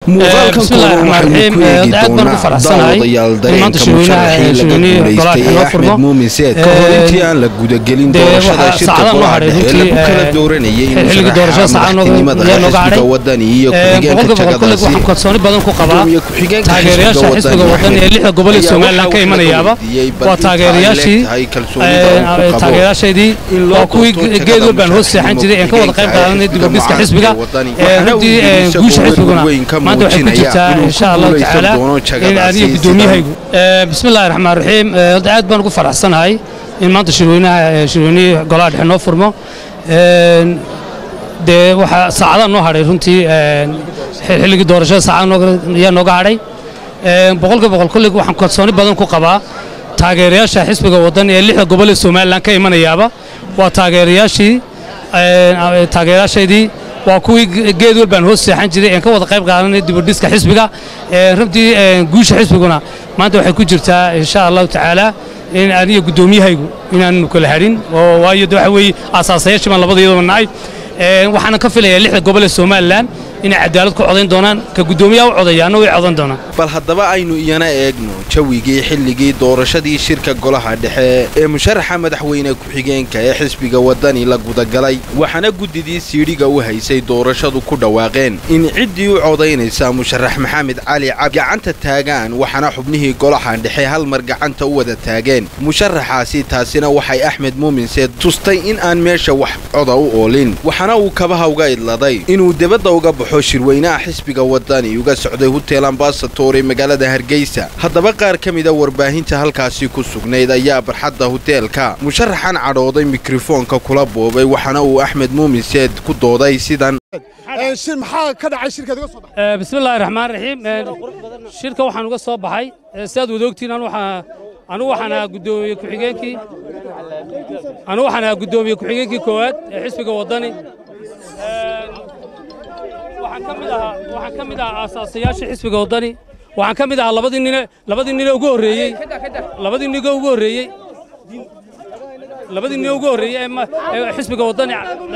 muuqaalkan kooban waxaynu ku eegi doonaa daawadayaal dareenka musharaxii laga guulaystay ee axmed muumin seed ka hor intii aan la gudagelin doorashada shirka golaha dhexe lagu kala dooranayay in musharaxa madaxtinimada xisbiga wadani iyo ku-xigeenka jagadaasi gudoomiye ku-xigeenka xisbiga wadani waa taageerayaashii taageerayaashaydii waa kuwii geed walbaan hoos seexan jiray een ka wada qayb qaadanay dibadhiska xisbiga runtii guusha xisbiguna maanta waxay ku jirtaa insha allahu tacaala in aniga gudoomiyahaygu bismillahi raxmaan raxiim aad baan ugu faraxsanahay in maanta shirweynaha shirweynihii golaha dhexe noo furmo dee waxaa saacadaha noo hadhay runtii xilligii doorashada saacada ayaa nooga hadhay boqolkiiba boqol kollig waxaan kalsooni badan ku qabaa taageerayaasha xisbiga waddan ee lixda gobol ee somalilan ka imanayaaba waa taageerayaashii taageerayaashaydii waa kuwii geed walbaan hoos seexan jiray een ka wada qayb qaadanay dibadhiska xisbiga runtii guusha xisbiguna maanta waxay ku jirtaa insha allahu tacaala in aniga guddoomiyahaygu inaanu kala hadhin oo waayo de waxa weeye aasaasayaashii baan labada iyadoo nahay waxaana ka filayaa lixda gobol ee somalilan inay cadaalad ku codayn doonaan ka guddoomiyaha u codayaana way codan doonaan bal haddaba aynu iyana eegno jawigii xilligii doorashadii shirka golaha dhexe ee musharaxa madaxweyne ku-xigeenka ee xisbiga wadani la gudagalay waxaana guddidii siidhiga u haysay doorashadu ku dhawaaqeen in ciddii u codaynaysa musharax maxamed cali cab gacanta taagaan waxaana xubnihii golaha dhexe hal mar gacanta u wada taageen musharaxaasi taasina waxay axmed muuminseed tustay in aan meesha wax coda u oolin waxaana uu kabaha uga idladay inuu debadda uga baxo shirweynaha xisbiga wadani uga socday hutel ambasator ee magaalada hargeysa haddaba qaar ka mida warbaahinta halkaasi ku sugnayd ayaa barxadda huteelka musharaxan cadhooday mikrofoonka kula boobay waxaana uu axmed muuminseed ku dooday sidan bismillahi raxmaan raxiim shirka waxaan uga soo baxay sidaad wada ogtiin anugu waxaan ahaa guddoomiye ku-xigeenkii anugu waxaan ahaa guddoomiye ku-xigeenkii koowaad ee xisbiga waddani waxaan ka mid ahaa waxaan ka mid ahaa aasaasayaasha xisbiga waddani waxaan ka mid ahaa labadii nine labadii nine ugu horreeyey labadii nigo ugu horreeyey labadii nine ugu horreeyey ee xisbiga waddani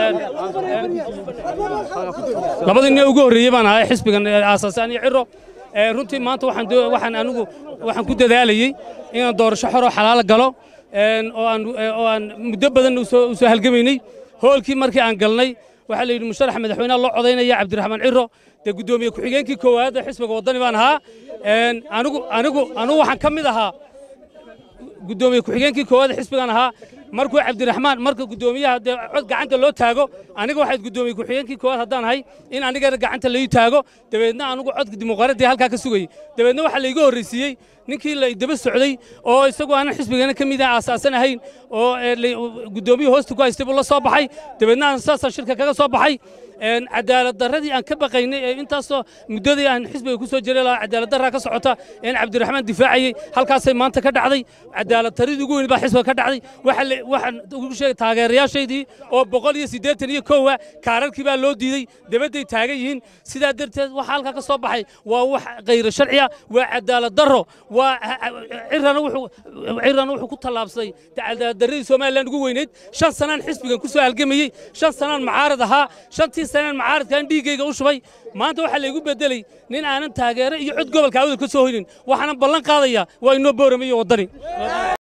labadii nine ugu horreeyey baan ahaa xisbigan aasaasay aniyo ciro runtii maanta waxaan waxaan anigu waxaan ku dadaalayey inaan doorasho xoroo xalaalo galo oo aan oo aan muddo badan u soo halgamaynay hoolkii markii aan galnay waxaa la yidhi musharax madaxweynaha loo codaynaya cabdiraxmaan ciro dee guddoomiye ku-xigeenkii koowaad ee xisbiga waddani baan ahaa anigu anigu anigu waxaan ka mid ahaa guddoomiye ku-xigeenkii koowaad ee xisbigan ahaa markuu cabdiraxmaan marka guddoomiyaha dee cod gacanta loo taago aniga waxayd guddoomiye ku-xigeenkii koowaad haddaan ahay in anigana gacanta lai taago dabeedna anigu codka dimuqraadiya halkaa ka sugayey dabeedna waxaa laiga horraysiiyey ninkii la daba socday oo isagu aanan xisbigana ka mid ah aasaasan ahayn oo guddoomiye hoosta ku haystay buu la soo baxay dabeedna aan saasaan shirka kaga soo baxay cadaalad darradii aan ka baqaynay ee intaasoo muddadii aan xisbiga ku soo jiray lahaa cadaalad darraa ka socota een cabdiraxmaan difaacayey halkaasay maanta ka dhacday cadaalad taridii ugu weyn baa xisbiga ka dhacday waxaan ugu sheegay taageerayaashaydii oo boqol iyo siddeetan iyo kowa kaararkii baa loo diidey dabadday taagan yihiin sidaa darteed waxa halkaa ka soo baxay waa wax khayro sharciya waa cadaalad darro waa cirana wuxuu cirana wuxuu ku tallaabsaday cadaalad darradii somaliland ugu weyneyd shan sanaan xisbigan ku soo halgamayey shan sanaan macaarad ahaa shantii sanaan macaaradkaan dhiiggayga u shubay maanta waxaa laygu beddelay nin aanan taageero iyo cod gobolka awdal ka soo hoynin waxaanan ballan qaadayaa waa inoo booramayo waddani